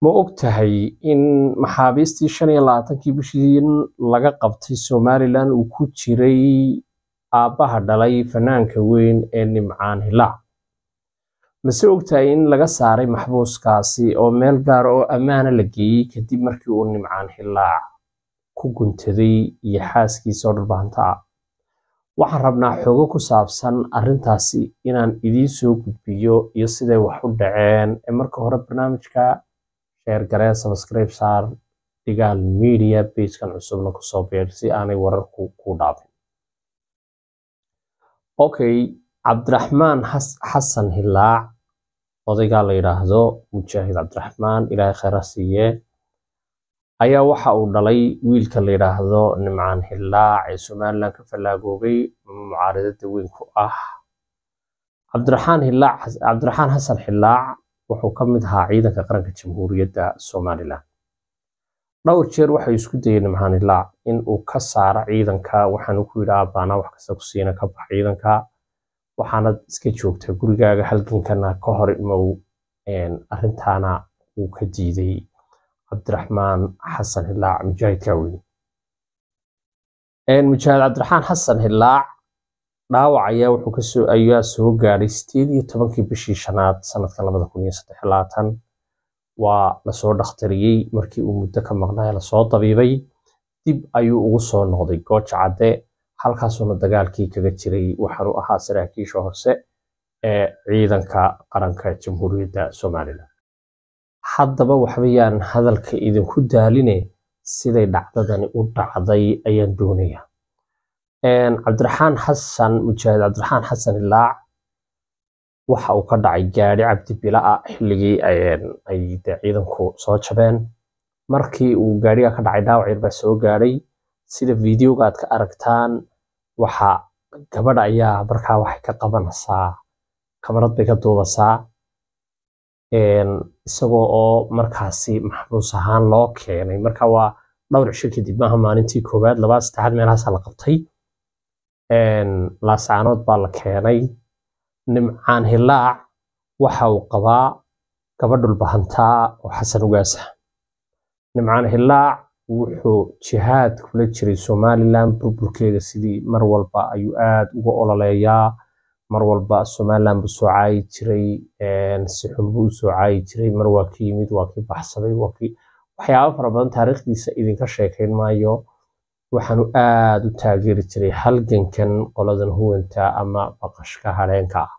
ma og tahay in maxaabiistii shan iyo labaatankii bishii laga qabtay somalilan uu ku jiray aabbaha dhalay fanaanka weyn ee nimcaan hilaac mase og tahay in laga saaray maxbuuskaasi oo meel gaar oo ammaana la geeyey kadib markii uu nimcaan hilaac ku guntaday iyo xaaskiisa oo dharbahanta ah waxaan rabnaa xogo ku saabsan arrintaasi inaan idiin soo gudbiyo iyo siday wax u dhaceen ee marka hore barnaamijka sheer garee subscribe saar dhigaal media pagekan cusubna kusoo beer si aanay wararku ku dhaafin okay cabdiraxmaan xasan hilaac odaygaa la yidhaahdo mujaahid cabdiraxmaan ilaahay khayra siiye ayaa waxa uu dhalay wiilka la yidhaahdo nimcaan hilaac ee somalilan ka fallaagoobay mucaaradada weyn ku ah cabdiraxaan hilaac cabdiraxaan xasan hilaac wuxuu ka mid ahaa ciidanka qaranka jamhuuriyadda somalilan dhowr jeer waxay isku dayeen nimcaan hilaac in uu ka saaro ciidanka waxaanu ku yidhi aabaana wax kasta ku siina ka bax ciidanka waxaanad iska joogtaa gurigaaga halgankana ka hor imow arrintaana uu ka diiday cabdiraxmaan xasan hilaac mujaahidka weyn mujaahid cabdiraxmaan xasan hilaac dhaawac ayaa wuxuu kasoo ayaa soo gaadhay sideed iyo tobankii bishii shanaad sanadkan labada kun iyo saddex labaatan waa lasoo dhakhtariyey markii uu muddo ka maqnaa lasoo dabiibay dib ayuu ugu soo noqday gooja cadde halkaasuuna dagaalkii kaga jiray waxaanu ahaa saraakiisha hoose ee ciidanka qaranka jamhuuriyadda somalilan haddaba waxbayaan hadalka idinku daaline siday dhacdadani u dhacday ayaan doonaya cabdiraxaan xasan mujaahid cabdiraxaan xasan ilaac waxa uu ka dhacay gaadhi cabdi bila-a xilligii ay dee ciidanku soo jabeen markii uu gaadhiga ka dhacay dhaawac yar baa soo gaadhay sida videoga aad ka aragtaan waxa gabadha ayaa markaa waxay ka qabanaysaa kamarad bay ka duubasaa isagoo oo markaasi maxbuus ahaan loo keenay marka waa dhowr cisho kadib maaha maalintii koowaad labaad saddexaad meelahaasa la qabtay laascaanood baa la keenay nimcaan hilaac waxa uu qabaa gabadhul bahantaa oo xasan ugaasa nimcaan hilaac wuxuu jihaad kula jiray somalilan burburkeeda sidii mar walba ayuu aad uga ololeeyaa mar walba somalilan buu soo caayi jiray si xun buu usoo caayi jiray mar waa ki yimid waa kii baxsaday waa kii waxyaabo fara badan taariikhdiisa idinka sheekayn maayo waxaanu aad u taageeri jiray halgankan qoladan huwanta ama baqashka hadheenka ah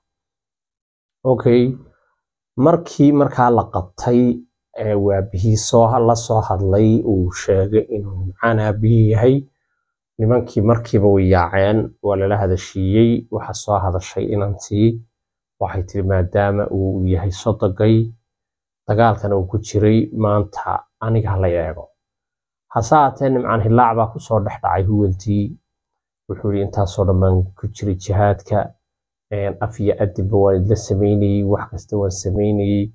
okay markii markaa la qabtay waabihii soo la soo hadlay uu sheegay inuu nimcaan aabihii yahay nimankii markiiba way yaaceen waa lala hadashiiyey waxa soo hadashay inantii waxay tiri maadaama uu yahay sodogay dagaalkana uu ku jiray maanta aniga hala eego hase haatee nimcaan hilaac baa kusoo dhex dhacay huwantii wuxuu yidhi intaasoo dhammaan ku jiray jihaadka af iyo adibba waan idla sameynayey wax kasta waan sameynayey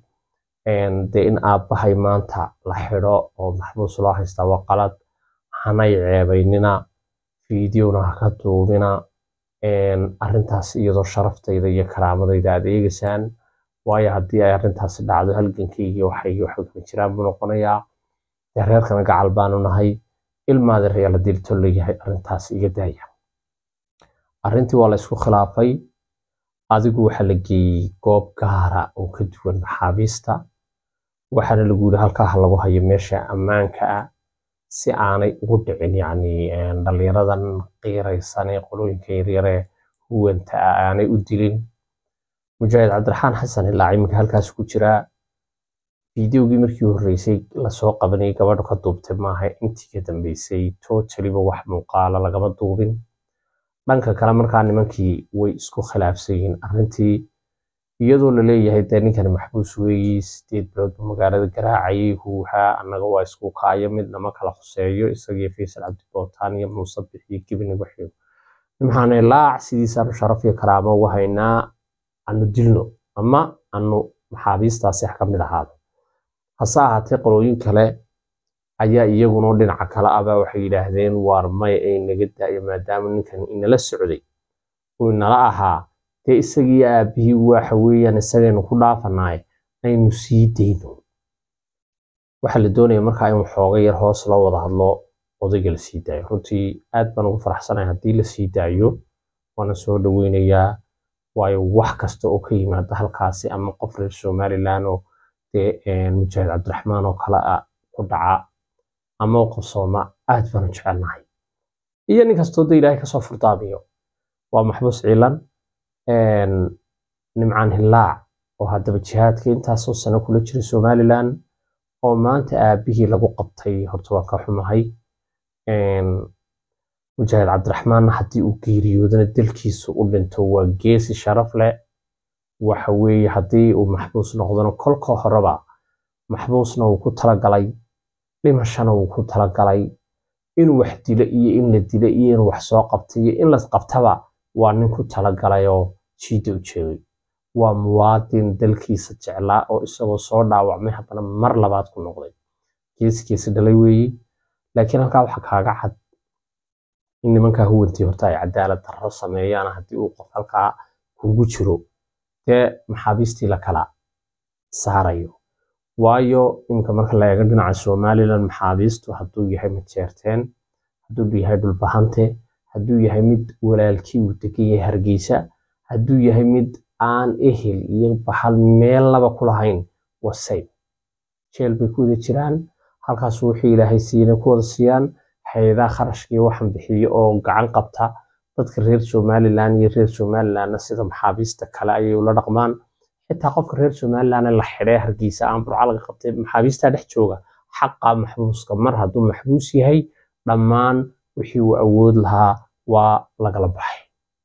dee in aabbahay maanta la xidho oo maxbuus loo haystaa waa qalad hanay ceebaynina fideona ha ka duubina arrintaas iyadoo sharaftayda iyo karaamadayda aad eegaysaan waayo haddii ay arrintaasi dhacdo halgankaygii waxay waxkama jiraan buu noqonayaa dee reerkana gacal baanu nahay ilmaada reela dilto leeyahay arrintaas iga daaya arrintii waa la isku khilaafay adigu waxaa la geeyey goob gaara oo ka duwan maxaabiista waxaana lagu yidhi halkaa lagu hayo meesha ammaanka ah si aanay ugu dhicin yacni dhallinyaradan qiiraysan ee qolooyinka yaryare huwanta ah aanay u dilin mujaahid cabdiraxaan xasan ilaac iminka halkaas ku jiraa fideogii markii horreysay lasoo qabanayay gabadhu ka duubtay maaha intii ka dambeysay totaliba wax muuqaala lagama duubin dhanka kale markaa nimankii way isku khilaafsan yihiin arrintii iyadoo la leeyahay dee ninkani maxbuus weeyi sideed bilood buu magaalada garaacayay huuhaa annaga waa isku kaayo mid nama kala khuseeyo isagiyo faysal cabdibootaan iyo muuse bixiyo gibni waxiyo nimxaane laac sidiisaanu sharaf iyo karaamo uga haynaa anu dilno ama anu maxaabiistaasi wax ka mid ahaado hase ahaatee qolooyin kale ayaa iyaguna dhinaca kale abaa waxay yidhaahdeen waar may ay naga daayo maadaama ninkan inala socday uu inala ahaa dee isagii aabihii waxa weeyaan isagaynu ku dhaafanaay aynu sii dayno waxaa la doonaya markaa in waxooga yar hoos loo wada hadlo odayga la sii daayo runtii aad baan ugu faraxsanahay haddii la sii daayo waana soo dhaweynayaa waayo wax kasta oo ka yimaada halkaasi ama qof reer somaliland oo dee mujaahid cabdiraxmaan oo kale ah ku dhaca ama u qabsooma aad baan u jecelnahay iyo nin kastoo da ilaahay kasoo furdaamiyo waa maxbuus ciilan nimcaan hillaac oo haddaba jihaadka intaasoo sano kula jira somaliland oo maanta aabihii lagu qabtay horta waan ka xumahay mujaahid cabdiraxmaanna haddii uu geeriyoodana dalkiisu u dhinto waa geesi sharaf leh waxa weeye haddii uu maxbuus noqdona kolka horeba maxbuusna wuu ku talagalay dhimashana wuu ku talagalay inuu wax dilo iyo in la dilo iyo inuu wax soo qabta iyo in las qabtaba waa nin ku talagalay oo jiida u jeegay waa muwaadin dalkiisa jeclaa oo isagoo soo dhaawacmay haddana mar labaad ku noqday geesi geesi dhalay weeye laakiin halkaa waxaa kaaga cad in nimankaa huwantii horta ay cadaalad darro sameeyaan haddii uu qof halkaa kugu jiro dee maxaabiistii la kala saarayo waayo iminka marka la eego dhinaca somaliland maxaabiistu hadduu yahay majeerteen hadduu yahay dhulbahante hadduu yahay mid walaalkii uu degan yahay hargeysa hadduu yahay mid aan ehel iyo baxal meel laba ku lahayn wasayb jeel bay ku wada jiraan halkaas wixii ilaahay siina ku wada siiyaan hay-adaha kharashkii waxaan bixiyo oo gacan qabta dadka reer somaliland iyo reer somalilandna sida maxaabiista kale ayay ula dhaqmaan xitaa qofka reer somalilandna la xidhay hargeysa aan burca laga qabtay maxaabiista dhex jooga xaqa maxbuuska mar hadduu maxbuus yahay dhammaan wixii uu awood lahaa waa lagala baxay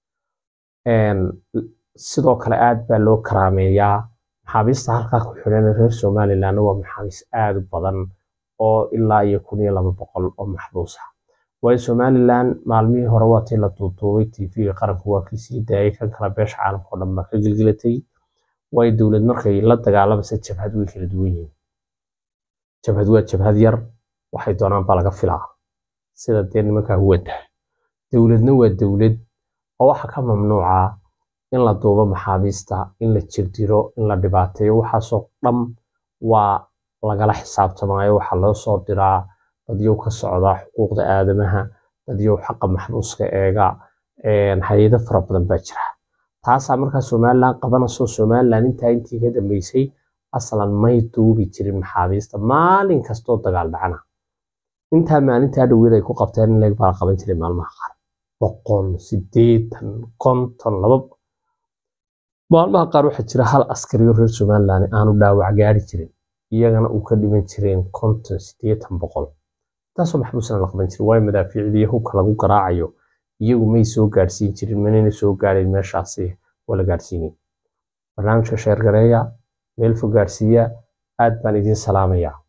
sidoo kale aad baa loo karaameeyaa maxaabiista halkaa ku xidhan reer somalilandna waa maxaabiis aad u badan oo ilaa iyo kun iyo laba boqol oo maxbuus ah waayo somaliland maalmihii hore waa tii la duuduubay tv-ga qaranku waa kii sii daayay kan kale beesha caalamka oo dhan baa ka gelgelatay waayo dowlad markay la dagaalamaysa jabhad way kala duwan yihiin jabhad waa jabhad yar waxay doonaan baa laga filaa sida dee nimankaa huwanta dowladna waa dowlad oo waxa ka mamnuuca in la duubo maxaabiista in la jirdiro in la dhibaateeyo waxaasoo dhan waa lagala xisaabtamaayo waxaa loo soo diraa dadyow ka socda xuquuqda aadamaha dadyow xaqa maxbuuska eega hay-ado fara badan baa jira taasaa markaa somaliland qabanayso somaliland intaa intii ka dambeysay aslan may duubi jirin maxaabiista maalin kastoo dagaal dhacana intaa maalintaa dhaweed ay ku qabteen in leeg baa la qaban jiray maalmaha qaar boqol sideetan konton laba maalmaha qaar waxaa jira hal askariyo reer somaliland aanu dhaawac gaari jirin iyagana uu ka dhiman jireen konton sideetan boqol taasoo maxbuusna la qaban jiray waayo madaafiicdii hubka lagu garaacayo iyagu may soo gaadhsiin jirin manayna soo gaadhayn meeshaasi waa la gaadhsiinay barnaamijka sheergareeya meel fog gaadhsiiya aad baan idiin salaamayaa